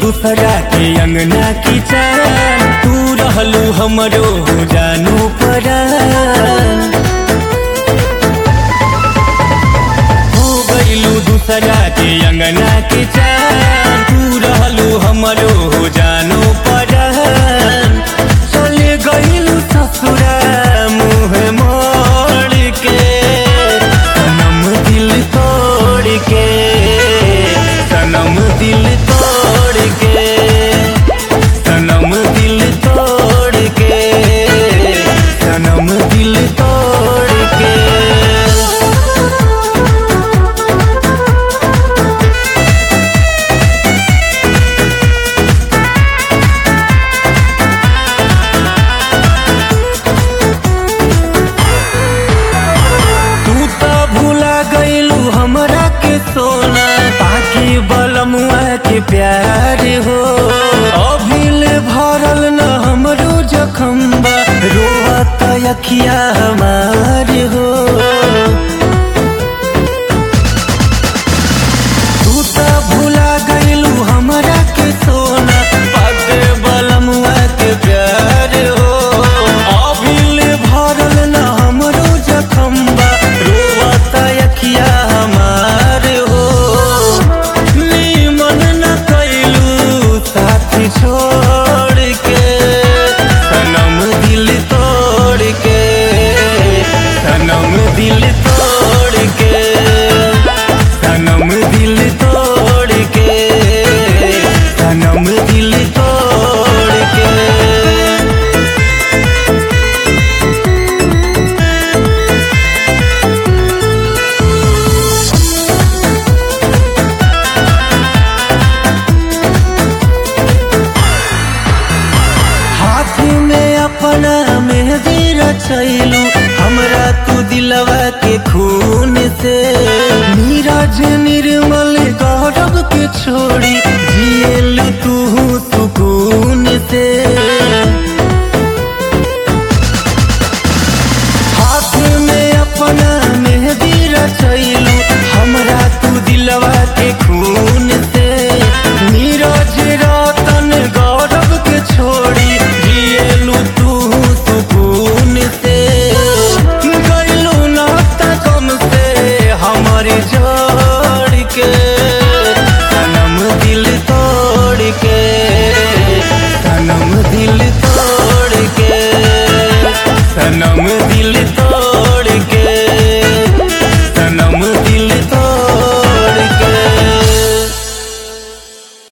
दूसरा के अंगना की चान तू रहलू हमरो हो जानू परान हो गईलू दूसरा के अंगना की चान तू रहलू हमरो हो जानू परान चले गईलू ससुरा मुँह मोड़ के सनम दिल तोड़ के सनम दिल तोड़ के सनम दिल तोड़ के सनम दिल तोड़ के तू तो भूला गईलू हमरा के सोना बाकी बलमुआ के प्यार हो अभिल भरल न हमरो जखम बा रोवत अखिया हमार हो तू तो भूला गईलू हमरा के सोना बाकी बलमुआ के प्यार हो अभिल भरल न हमरो जखम बा रोवत अखिया हमार हो नीमन न कैलू साथ छोड़ के सनम दिल तोड़ के सनम दिल तोड़ के सनम दिल तोड़ के सनम दिल तोड़ के हाथ में अपना मेहंदी रचैल